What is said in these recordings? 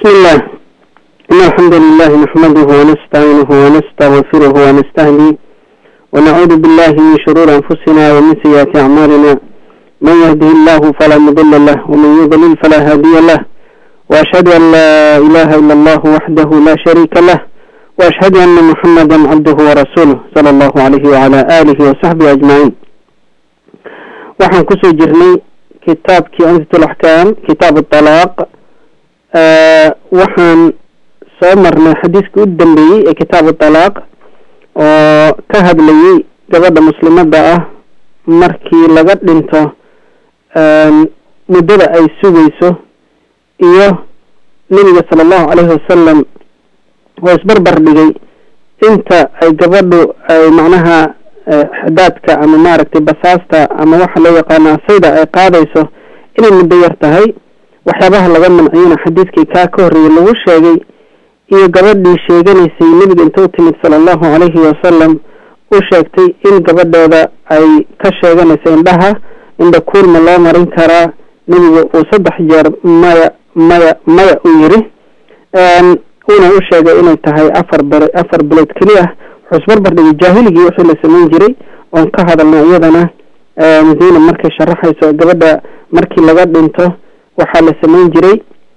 بسم الله إن الحمد لله نحمده ونستعينه ونستغفره ونستهديه ونعوذ بالله من شرور أنفسنا ومن سيئات أعمالنا من يهده الله فلا مضل له ومن يضلل فلا هادي له وأشهد أن لا إله إلا الله وحده لا شريك له وأشهد أن محمدا عبده ورسوله صلى الله عليه وعلى آله وصحبه أجمعين waxaan kusoo jirnay kitaabkii ansitul axkaam kitaab atalaaq waxaan soo marnay xadiiskii u dambeeyey ee kitaab atalaaq oo ka hadlayay gabadha muslimada ah markii laga dhinto muddada ay sugayso iyo nebiga sala allahu caleyhi wasalam oo isbarbar dhigay inta ay gabadhu ay macnaha xadaadka ama maaragtay basaasta ama waxa loo yaqaano asayda ay qaadayso inay muddo yar tahay waxyaabaha laga manciyana xadiiskii kaa ka horreeyey lagu sheegay iyo gabadhii sheeganaysay nebiga inta u timid sala allahu calayhi wasalam u sheegtay in gabadhooda ay ka sheeganayso indhaha indha kuurma loo marin karaa nebiga uu saddex jeer maya maya maya u yiri uuna u sheegay inay tahay afar ber afar bilood keliya wuxuu isbarbar dhigay jaahiligii wixii la samayn jiray oon ka hadalnay iyadana zeyna markay sharaxayso gabadha markii laga dhinto waxaa la samayn jiray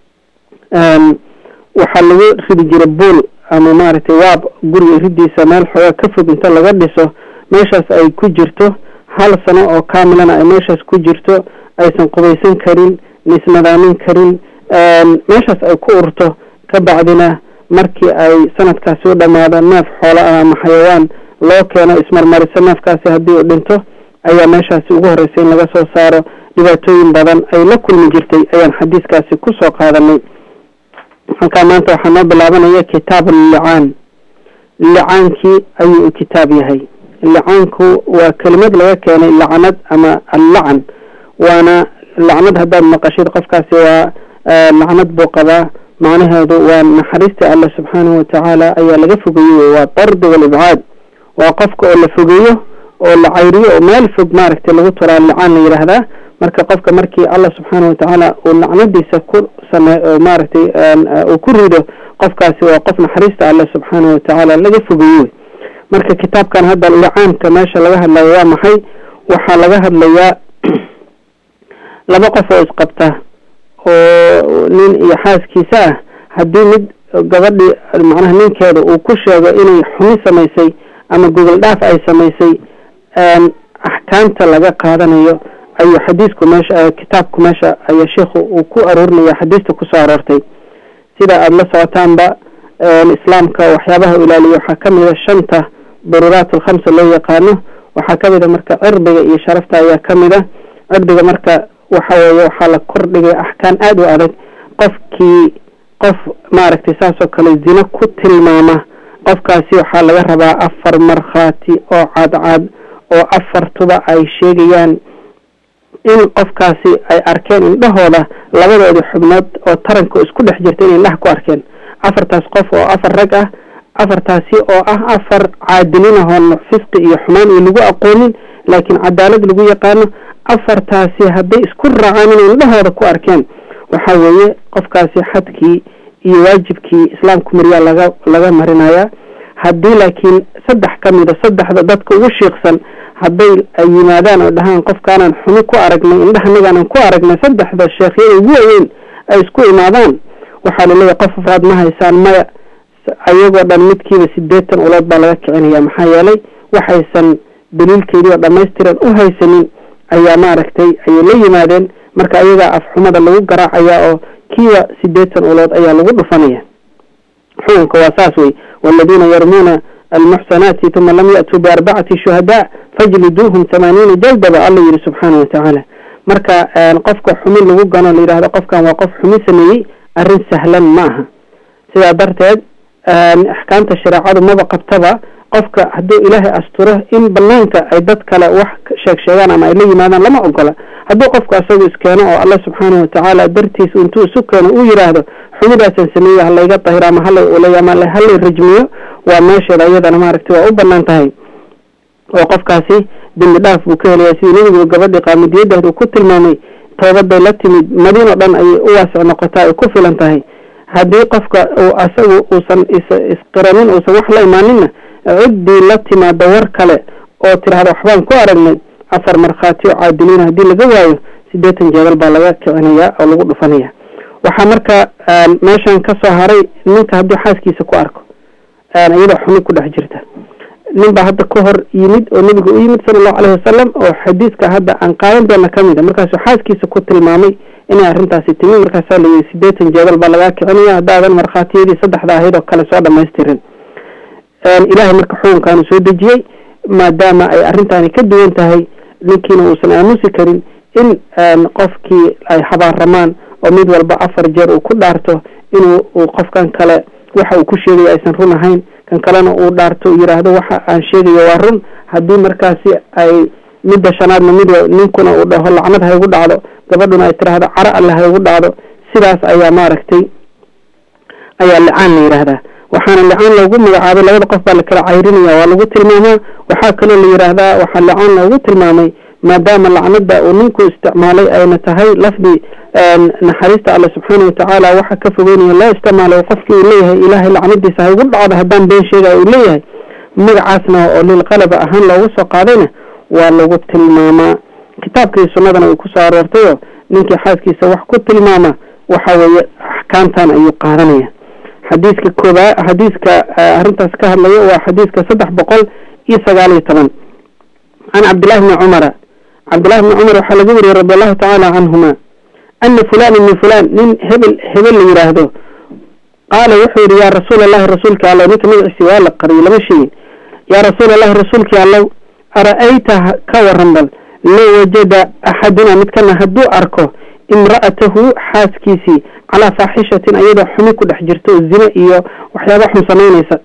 waxaa lagu ridi jiray buol ama maaragtay waab guriga ridiisa meel xoogaa ka fog inta laga dhiso meeshaas ay ku jirto hal sano oo kaamilana ay meeshaas ku jirto aysan qubaysan karin laismadaamin karin meeshaas ay ku urto ka bacdina markii ay sanadkaasi u dhamaado neef xoola ah ama xayawaan loo keeno ismarmariso neefkaasi haddii uu dhinto ayaa meeshaasi ugu horreysay in laga soo saaro dhibaatooyin badan ay la kulmi jirtay ayaan xadiiskaasi kusoo qaadanay halkaa maanta waxaa noo bilaabanaya kitaab allicaan licaankii ayuu u kitaab yahay licaanku waa kelimad laga keenay lacnad ama allacan waana lacnad haddaad maqashid qofkaasi waa lacnad buu qabaa macnaheedu waa naxariista alla subxaanahu watacaala ayaa laga fogeeyey waa dardi walibcaad waa qofka oo la fogeeyo oo la cayriyo oo meel fog maaragtay lagu turaa licaan la yidhaahdaa marka qofka markii allah subxaana watacaala uu lacnadiisa ku same maaragtay uu ku rido qofkaasi waa qof naxariista alle subxaana watacaala laga fogeeyo marka kitaabkan hadda licaanka meesha laga hadlayo waa maxay waxaa laga hadlayaa laba qof oo isqabta oo nin iyo xaaskiisa ah haddii mid gabadhii macnaha ninkeeda uu ku sheego inay xumi samaysay ama gogol dhaaf ay samaysay axkaamta laga qaadanayo ayuu xadiisku meesha kitaabku meesha ayaa sheikhu uu ku aroorinaya xadiista kusoo aroortay sida aada la socotaanba islaamka waxyaabaha ilaaliya waxaa kamid a shanta daruuraat alkhamsa loo yaqaano waxaa kamid a marka cirdiga iyo sharafta ayaa kamid a cirdiga marka waxa weeye waxaa la kordhigay axkaan aada u adag qofkii qof maaragtay saas oo kale zino ku tilmaama qofkaasi waxaa laga rabaa afar markhaati oo cadcad oo afartuba ay sheegayaan in qofkaasi ay arkeen indhahooda labadoodii xubnood oo taranka isku dhex jirta inay indhaha ku arkeen afartaas qof oo afar rag ah afartaasi oo ah afar caadilin ahoon fisqi iyo xumaan iyo lagu aqoonin laakiin cadaalad lagu yaqaano afartaasi hadday isku raacaan inay indhahooda ku arkeen waxa weeye qofkaasi xadkii iyo waajibkii islaamku mariyaa laga laga marinayaa haddii laakiin saddex ka mida saddexda dadka ugu shiiqsan hadday ay yimaadaan oo dhahaan qofkaanaan xumi ku aragnay indhahanagaanan ku aragnay saddexda sheekhyada ugu waaweyn ay isku imaadaan waxaa laleeyahay qof afraad ma haysaan maya ayagoo dhan midkiiba sideetan ulood baa laga kicinaya maxaa yeelay waxaysan daliilkeedii oo dhamaystiran u haysanin ayaa maaragtay ayay la yimaadeen marka ayagaa afxumada lagu garaacaya oo kiiba sideetan ulood ayaa lagu dhufanaya xukunka waa saas wey waladiina yarmuuna almuxsanaati tuma lam ya'tuu biarbacati shuhadaa fajliduuhum tamaaniina jaldaba alla yihi subxaana watacaala marka qofka xumi lagu gano la yidhahdo qofkan waa qof xumi sameeyey arrin sahlan ma aha sidaa darteed axkaamta shareecadu maba qabtaba qofka hadduu ilaahay asturo in banaanka ay dad kale wax sheeg sheegaan ama ay la yimaadaan lama ogola hadduu qofku asagu iskeeno oo alla subxaana watacaala dartiis intuu isu keeno uu yidhaahdo xumidaasan sameeye halayga dahiro ama halay ulay ama halay rajmiyo waa meesheeda iyadana maaragtay waa u banaan tahay oo qofkaasi dembi dhaaf buu ka helaya sidii nebigu gabadhii qaamidiyadaah uu ku tilmaamay toobaday la timid madiin oo dhan ayay u waasic noqotaa ay ku filan tahay haddii qofka uu asagu uusan is isqiranin uusan wax la imaaninna ciddii la timaado war kale oo tidhaahda waxbaan ku aragnay afar markhaati oo caadiliina haddii laga waayo siddeetan jeedal baa laga kicinayaa oo lagu dhufanaya waxaa marka meeshan ka soo haray ninka haddii xaaskiisa ku arko iyadoo xumi ku dhex jirta nin baa hadda ka hor yimid oo nebiga u yimid sala allahu caleyhi wasalam oo xadiiska hadda aan qaadan doona ka mid a markaasuu xaaskiisa ku tilmaamay inay arrintaasi timi markaasaa la yidhi siddeetan jeedal baa lagaa kicinaya haddaadan markhaatiyadii saddexda ahayd oo kale soo dhamaystirin ilaahay marka xukunkaanu soo dejiyey maadaama ay arrintaani ka duwan tahay ninkiina uusan aamusi karin in qofkii ay habaaramaan oo mid walba afar jeer uu ku dhaarto inuu uu qofkan kale waxa uu ku sheegayo aysan run ahayn kan kalena uu dhaarto yidhaahdo waxa aan sheegayo waa run haddii markaasi ay midda shanaadna mid ninkuna uu dhaho lacnad ha igu dhacdo gabadhuna ay tiraahdo caro alle ha igu dhacdo sidaas ayaa maaragtay ayaa licaan la yidhaahdaa waxaana licaan loogu magacaabay labada qof baa lakala cayrinaya waa lagu tilmaamaa waxaa kaloo la yidhaahdaa waxaa licaan loogu tilmaamay maadaama lacnada uu ninku isticmaalay ayna tahay lafdi naxariista alle subxaana watacaala waxa ka fogeynaya loo isticmaalo qofkii uu leeyahay ilaahay lacnadiisa ha igu dhacdo haddaan been sheegaya uu leeyahay magacaasna oo lilqalaba ahaan loogu soo qaadayna waa lagu tilmaamaa kitaabkii sunnadana way kusoo aroortayoo ninkii xaaskiisa wax ku tilmaama waxa weeye axkaamtan ayuu qaadanaya xadiiska koobaa xadiiska arrintaas ka hadlaya waa xadiiska saddex boqol iyo sagaal iyo toban can cabdillahi bni cumara cabdillahi bni cumar waxaa laga wariyey radi allahu tacaala canhuma ana fulan ibni fulan nin hebel hebel la yidhaahdo qaala wuxuu yidhi yaa rasuul allahi rasuulka allow ninka magaciisi waa la qariyay lama sheegin yaa rasuul allahi rasuulkii allow ara-ayta ka waran bal low wajada axaduna midkana hadduu arko imra'atahu xaaskiisii calaa faaxishatin ayadoo xumi ku dhex jirto oo zine iyo waxyaaba xun samaynaysa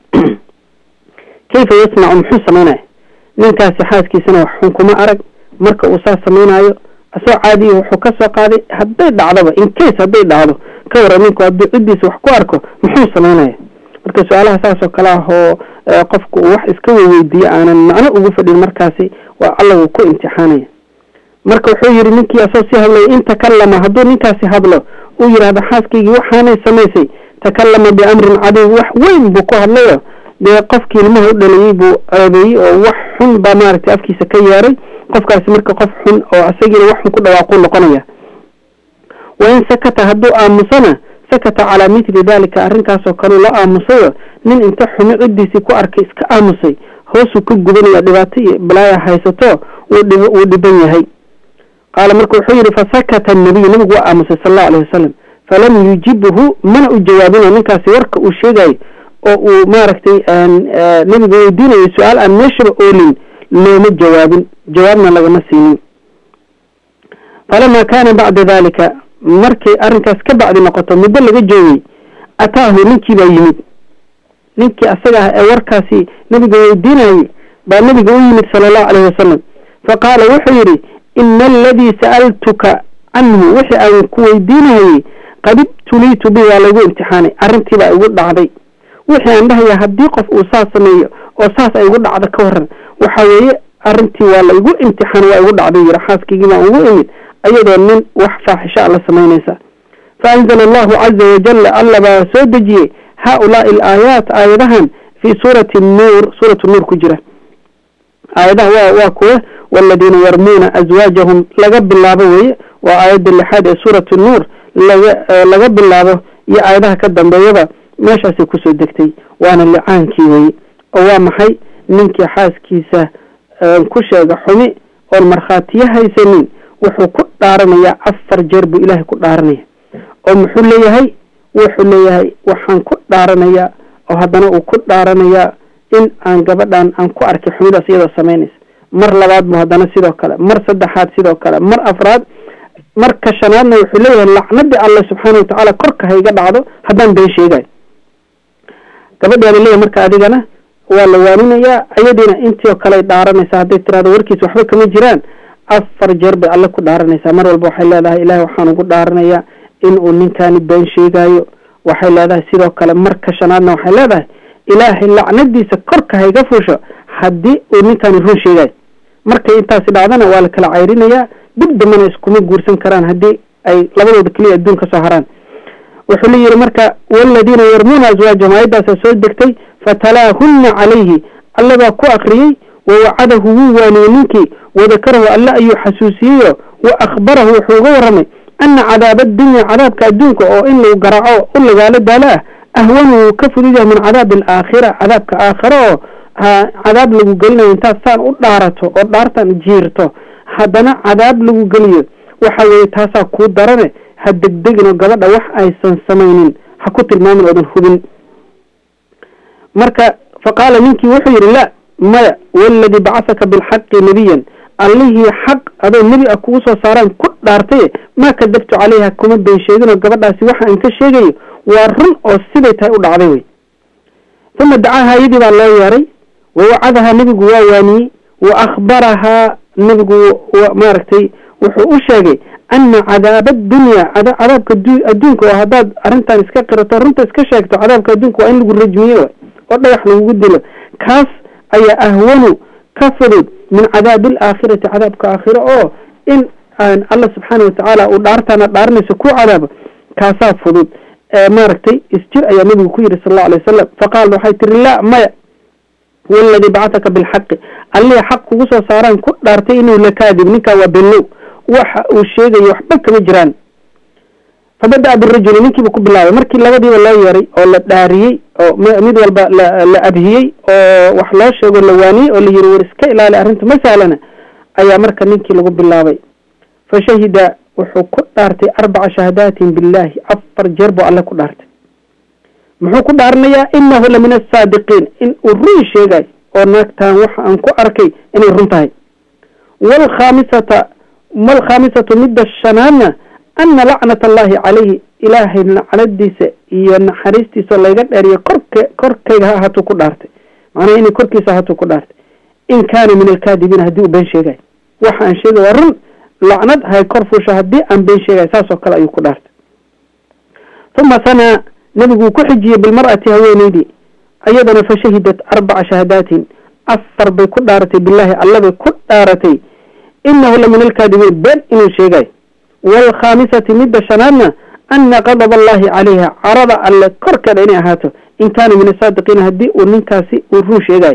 kayfa yasnacu muxuu samaynaya ninkaasi xaaskiisana wax xun kuma arag marka uu saas samaynayo asoo caadiya wuxuu ka soo qaaday hadday dhacdoba in case hadday dhacdo ka waran ninku hadduu ciddiisa wax ku arko muxuu samaynaya marka su-aalaha saas oo kale ah oo qofku uu wax iska weydiiyo aanan macno ugu fadhin markaasi waa alla wuu ku imtixaanaya marka wuxuu yidhi ninkii asoo sii hadlaya in takallama hadduu ninkaasi hadlo uu yidhaahdo xaaskaygii waxaanay samaysay takallama biamrin cadiim wax weyn buu ku hadlayo dee qofkii ilmaha u dhaliyey buu ceebeeyey oo wax xun baa maaragtay afkiisa ka yeeray qofkaasi marka qof xun oo isagiina wax xun ku dhawaaquu noqonaya wa in sakata hadduu aamusana sakata calaa mithli dalika arrinkaasoo kaleu la aamusayo nin inta xumi ciddiisii ku arkay iska aamusay hoosuu ka gubanaya dhibaato iyo balaaya haysato wuu dhiban yahay qaala marka wuxuu yidhi fasakata annabiy nabigu waa aamusay sala allahu alayh wasalam falam yujibhu mana u jawaabino ninkaasi warka uu sheegayo oo uu maaragtay nabiga weydiinayo su-aal aan meeshaba oolin looma jawaabin jawaabna lagama siinin falamaa kaana bacda dalika markay arrinkaas ka bacdi noqoto muddo laga joogay ataahu ninkii baa yimid ninkii asaga ah ee warkaasi nabiga weydiinayay baa nabiga u yimid sala allahu alayhi wasalam faqaala wuxuu yidhi ina aladii sa'altuka canhu wixii aan ku weydiinahayey qad ibtuliitu bi waa laygu imtixaanay arrintii baa igu dhacday wixii aan dhahaya haddii qof uu saas sameeyo oo saas ay igu dhacdo ka waran waxa weeye arrintii waa la igu imtixaan waa igu dhacday yiri xaaskaygii baan ugu imid ayadoo nin wax faaxisho alla samaynaysa fa anzala allahu caza wajalla alla baa soo dejiyey haa-ulaai alaayaat aayadahan fii suurati nuur suuratu nuur ku jira aayadaha waa waa kuwa waladiina yarmuuna aswaajahum laga bilaabo weye waa aayadda lixaad ee suuratu nuur laga laga bilaabo iyo aayadaha ka dambeeyaba meeshaasay kusoo degtay waana licaankii weye oo waa maxay ninkii xaaskiisa ku sheega xumi oon markhaatiyo haysanin wuxuu ku dhaaranayaa afar jeer buu ilaahay ku dhaaranaya oo muxuu leeyahay wuxuu leeyahay waxaan ku dhaaranayaa oo haddana uu ku dhaaranayaa in aan gabadhan aan ku arkay xumidaas iyadoo samaynaysa mar labaad bu haddana sidoo kale mar saddexaad sidoo kale mar afraad marka shanaadna wuxuu leeyahay lacnadii alle subxaana watacaala korka ha iga dhacdo haddaan been sheegayo gabadhaana leeyahay marka adigana waa la waaninayaa ayadiina intii oo kale dhaaranaysaa hadday tirahdo warkiis waxba kama jiraan afar jeer bay alle ku dhaaranaysaa mar walba waxay leedahay ilaahay waxaan ugu dhaaranayaa in uu ninkaani been sheegaayo waxay leedahay sidoo kale marka shanaadna waxay leedahay ilaahay lacnadiisa korka ha iga fuusho haddii uu ninkaani run sheegayo markay intaasi dhacdana waa la kala cayrinayaa dib dambana iskuma guursan karaan haddii ay labadooda keliya adduun ka soo haraan wuxuu la yihi marka waladiina yarmuuna aswaajahum aayaddaasa soo degtay fatalaahunna calayhi alla baa ku akriyey wawacadahu wuu waaniyey ninkii wadakarahu alle ayuu xasuusiyeyo wa akhbarahu wuxuu uga warramay ana cadaaba addunya cadaabka adduunka oo in lagu garaaco u lagaalo daalo ah ahwanu wuu ka fudud yahay min cadaabi alaakhira cadaabka aakhira oo cadaab lagu gelinayo intaad saan u dhaarato oo dhaartan jiirto haddana cadaab lagu geliyo waxa weeye taasaa kuu darane ha degdegin oo gabadha wax aysan samaynin ha ku tilmaamin oodan hubin marka faqaala ninkii wuxuu yidhi la maya waladii bacasaka bilxaqi nebiyan allihii xaq adoo nebi ah kugu soo saaraan ku dhaartaye maa kadabtu calayha kuma been sheeginoo gabadhaasi waxa aan ka sheegayo waa run oo siday tahay u dhacday wey uma dacaaha iyadii baa loo yeeray wawacadahaa nebigu waa waaniyey wa akhbarahaa nebigu maaragtay wuxuu u sheegay ana cadaaba addunya cadaabka adduunka oo haddaad arrintan iska qirato runta iska sheegto cadaabka adduunka waa in lagu rajmiyo way oo dhagax lagugu dilo kaas ayaa ahwanu ka fudud min cadaabi alaakhirati cadaabka aakhiro oo in alla subxaana watacaala uu dhaartaana dhaaranayso ku cadaabo kaasaa fudud maaragtay isjir ayaa nebigu ku yidhi sal allau alay wasalam faqaal waxay tiri la maya waladii bacataka bilxaqi allihii xaq kugu soo saaraan ku dhaartay inuu lakaadib ninkaa waa bellow waxa uu sheegayo waxba kama jiraan fabada-a birajuli ninkiiba ku bilaabay markii labadiiba loo yeeray oo la dhaariyey oo mid walba la abhiyey oo wax loo sheego la waaniyey oo la yiri war iska ilaali arrinta ma sahlana ayaa marka ninkii lagu bilaabay fa shahida wuxuu ku dhaartay arbaca shahadaatin billahi afar jeer buu alle ku dhaartay muxuu ku dhaaranayaa inahu la min asaadiqiin in uu run sheegay oo naagtaan waxa aan ku arkay inay run tahay waalkhaamisata malkhaamisatu midda shanaadna ana lacnat allahi calayhi ilaahay lacnadiisa iyo naxariistiisa layga dheeriyo kork korkayga ha ahatuu ku dhaartay macnaha inay korkiisa ahatuu ku dhaartay in kaana min alkaadibiin haddii uu been sheegay waxa aan sheegay waa run lacnad hay kor fuusha haddii aan been sheegay saas oo kale ayuu ku dhaartay uma sanaa nebiguu ku xijiyey bilmar'ati haweeneydii ayadana fa shahidat arbaca shahadaatin afar bay ku dhaaratay bilaahi allabay ku dhaaratay inahu la min alkaadibiin been inuu sheegay waalkhaamisati midda shanaadna ana qadab allahi calayha carada alle korkeeda inay ahaato in kaana min asaadiqiina haddii uu ninkaasi uu run sheegayo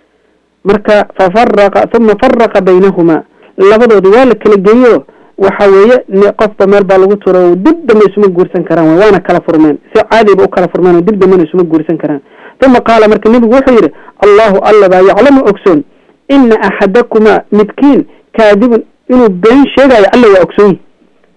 marka fafaraqa uma faraqa baynahumaa labadoodi waa la kala geeyo waxa weeye qofba meel baa lagu turo dib dambe isuma guursan karaan w waana kala furmeen si caadiba u kala furmeen oo dib dambena isuma guursan karaan uma qaala marka nebigu wuxuu yidhi allahu alla baa yaclamu ogsoon ina axadakumaa midkiin kaadibun inuu been sheegayo alla waa ogsoon yahi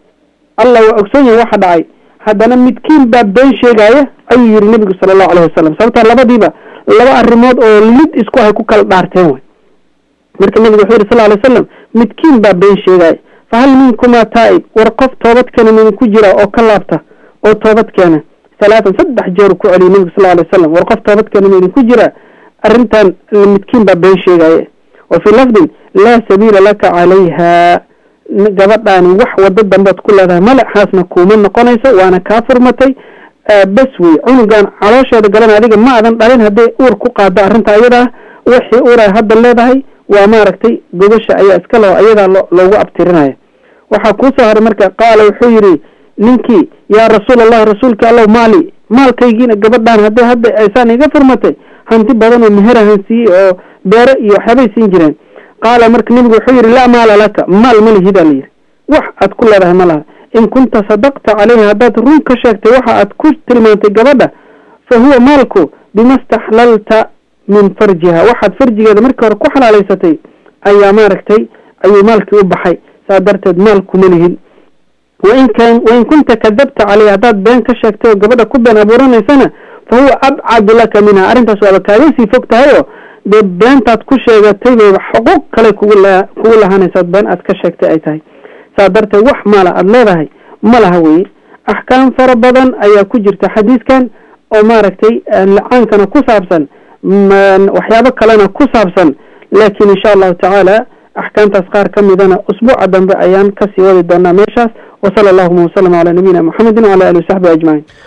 alla waa ogsoon yahay waxa dhacay haddana midkiin baa been sheegaaya ayuu yihi nebigu sala allahu alayh wasalam sababtaa labadiiba laba arrimood oo lid isku hay ku kala dhaarteen way marka nebigu wuxuu yihi sal alay slam midkiin baa been sheegaaya fahal minkumaa taa'ib war qof toobadkeena midinku jira oo ka laabta oo toobadkeena halaatan saddex jeer ku celiyay nebigu sal alay wasalam war qof toobadkeena midinku jira arrintan midkiin baa been sheegaaye wa fii lafdin laa sabiila laka calayha gabadhaani wax wado dambead ku leedahay malaxaasna kuuma noqonayso waana kaa furmatay bes wey cunugan caloosheeda galan adiga ma adan dhalin hadday uur ku qaado arrinta ayadaa wixii uura hadda leedahay waa maaragtay gobasha ayaa iska leo ayadaa loogu abtirinaya waxaa kuusoo haray marka qaala wuxuu yidhi ninkii yaa rasuul allahi rasuulka allow maali maalkaygiina gabadhaan hadday hadda aysaan iga furmatay hanti badan oo meherahan siiyey oo beere iyo waxyaabay siin jireen qaala marka nebigu wuxuu yidhi laa maala laka maal ma lihidaa la yidhi wax aad ku leedahay ma laha in kunta sadaqta calayha haddaad run ka sheegtay waxa aad ku tilmaantay gabadha fa huwa maalku bima staxlalta min farjiha waxaad farjigeeda markii hore ku xalaalaysatay ayaa maaragtay ayuu maalkii u baxay saa darteed maal kuma lihin wain kan wain kunta kadabta caleyha haddaad been ka sheegtay oo gabadha ku been abuuranaysana fa huwa abcadu laka minha arrintaas waaba kaaga sii fog tahay oo dee beentaad ku sheegatay bayba xuquuq kale kugu la kugu lahaanaysaad been aad ka sheegtay ay tahay saa darteed wax maala aada leedahay ma laha weye axkaam fara badan ayaa ku jirta xadiiskan oo maaragtay lacaankana ku saabsan waxyaabo kalena ku saabsan laakiin insha allahu tacaala axkaamtaas qaar ka midana usbuuca dambe ayaan kasii wadi doonaa meeshaas wasala allahuma wasalam calaa nabiyina muxamedin wala ali wasaxbi ajmaciin